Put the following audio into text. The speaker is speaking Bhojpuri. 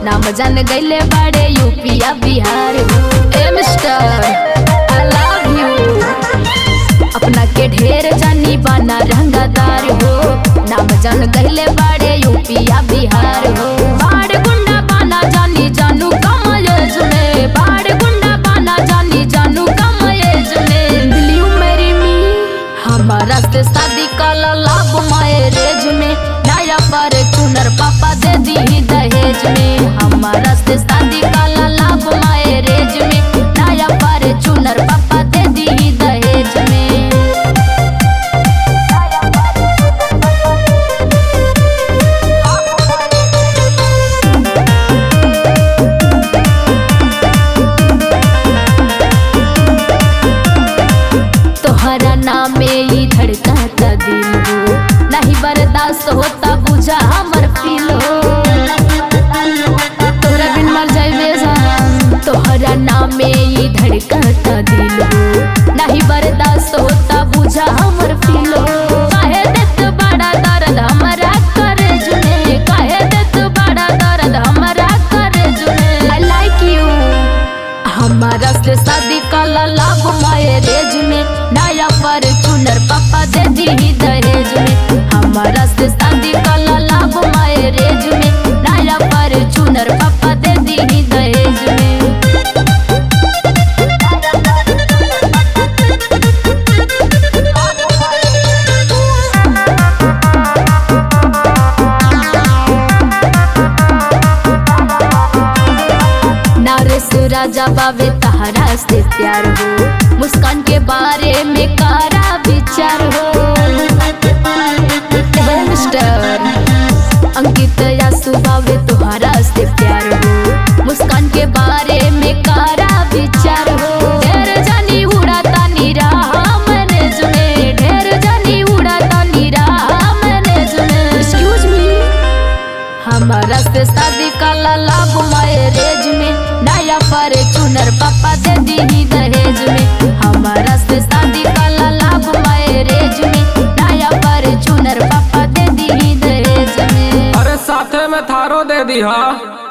नाम जान गईले बड़े यूपिया बिहार हो ए मिस्टर आई लव यू अपना के ढेर जानी बाना रंगदार हो नाम जान गईले बड़े यूपिया बिहार हो बाड़ गुंडा बाना जानी जानू कम एज में बाड़ गुंडा बाना जानी जानू कम एज में Will you marry me? हमारा से शादी काला लाभ मैरेज में नया पर चुनर पापा दे दी दहेज में हमारा से शादी काला लाभ मैरेज में नया पर चुनर पापा दे दी दहेज में तोहरा नामे ही धड़काता दिल हो नहीं बर्दाश्त होता बुझा हमर फील हो तोहरा बिन मर जाइबे जान तोहरा नामे ही धड़काता दिल हो नहीं बर्दाश्त होता बुझा हमर फील हो काहे देत बड़ा दर्द हमरा करे जुने काहे देत बड़ा दर्द हमरा करे जुने आई लाइक यू हमारा से शादी काला लाभ मैरेज में नया पर चुनर पापा दे दी दहेज में हमारा से शादी काला लाभ मैरेज में नया पर चुनर पापा दे दी दहेज में नारस राजा बाबे तहरा से प्यार हो मुस्कान के बारे में कारा विचार हो हे मिस्टर अंकित या सुबावे तुहरा से प्यार हो मुस्कान के बारे में कारा विचार हो ढेर जानी उड़ाता निराहा मैंने सुने ढेर जानी उड़ाता निराहा मैंने सुने एक्सक्यूज मी हमारा से शादी काला लाभ मैरेज में नया पर चुनर पापा दे दी दहेज में हमारा से शादी काला लाभ मैरेज में नया पर चुनर पापा दे दी दहेज में अरे साथे में थारो दे दी हा